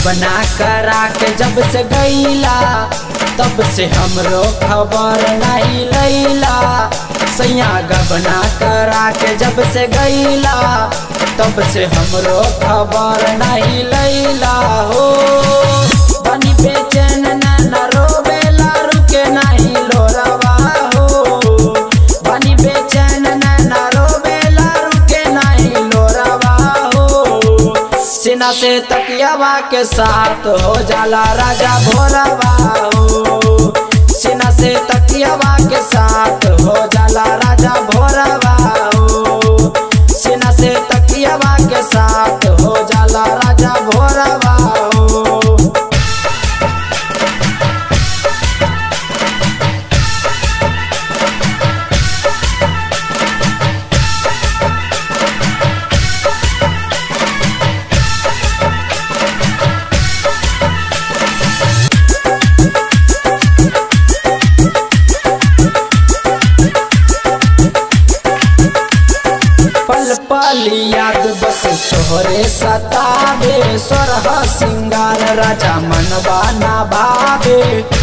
गबना करा के जब से गईला तब से हमरो खबर नहीं लैला सैया गबना करा के जब से गईला तब से हमरो खबर नहीं लैला हो बनी बेचैन न रोवेला रुके नहीं लोरवा हो बनी बेचैन न रोवेला रुके नहीं लोरवा हो सीना से तकियावा के साथ हो जाला राजा भोरवा हो सीना से तकियावा के साथ हो जाला राजा भोरवा हो सीना से तकियावा के साथ हो जाला राजा भोरवा हो पल पल याद बस तोहरे सतावे सोरह सिंगार राजा मनवा ना भावे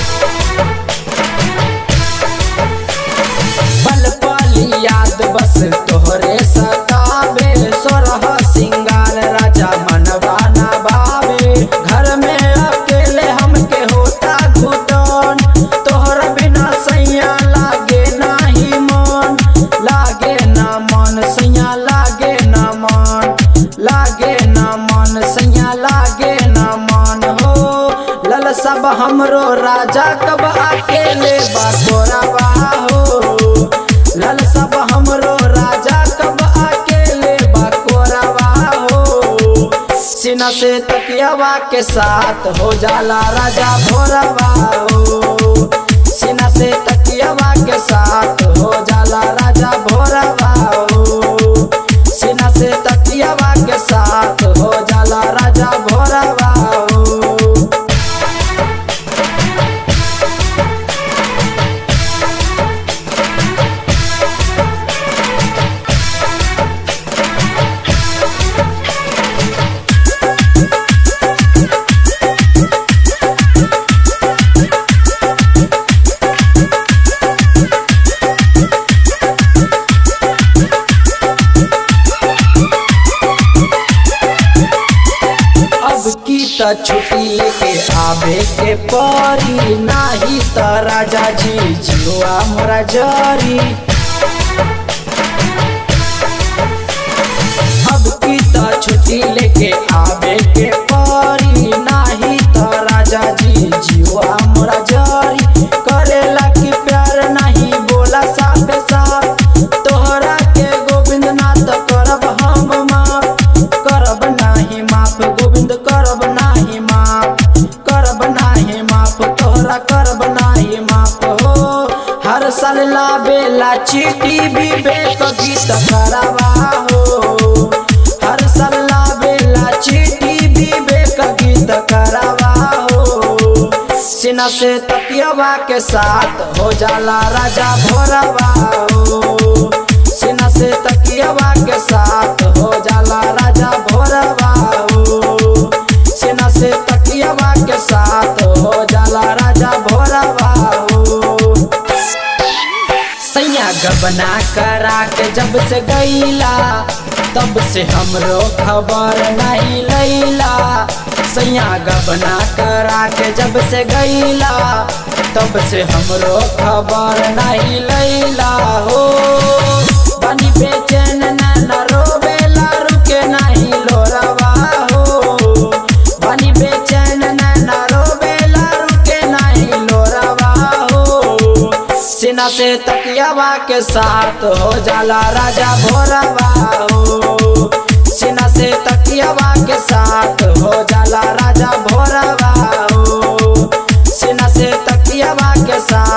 पल पल याद बस तोहरे सतावे सोरह सिंगार राजा मनवा ना भावे घर में अकेले हमके होता घुटन तोहर बिना सैया लागे नाही मन लागे ना मन सैया लागे ना मन लागे ना मन सैया लागे ना मन हो लल सब हमरो राजा कब अकेले बागोरावा हो लल सब हमरो राजा कब अकेले बाकोरावा हो सीना से तकियावा के साथ हो जाला राजा भोरवा हो सीना से तकियावा के साथ हो जाला राजा भोरवा हो सीना से तकियावा के साथ हो जाला राजा भोरवा हो अब की त छुट्टी लेके आवे के परी नाही त राजा जी जियुआ मोरा जरी अब की त छुट्टी लेके आवे के परी नाही त राजा जी जियुआ मोरा जरी करेला की प्यार नहीं बोला साफ साफ तोहरा के गोविंद नाथ करब हम माफ करब नाही माफ गोविंद करब नाही माफ करब नाही माफ तोहरा करब नाही माफ हो हर साल लाबेला चीटी विवेक गीत करावा हो हर साल लाबेला चीटी विवेक गीत करावा हो सीना से तकियावा के साथ हो जाला राजा भोरवा हो सीना से तकियावा के साथ हो जाला राजा भोरवा हो सीना से तकियावा के साथ हो जाला राजा भोरवा हो सैया गबना करा के जब से गईला तब से हमरो खबर नहीं लैला सैया गबना करा के जब से गईला तब से हमरो खबर नहीं लैला हो बनी बेचैन न रोवेला रुके नहीं लोरवा हो बनी बेचैन न रोवेला रुके नहीं लोरवा हो सीना से तकियावा के साथ हो जाला राजा भोरवा हो सीना से तकियावा के साथ हो जाला राजा भोरवा हो सीना से तकियावा के साथ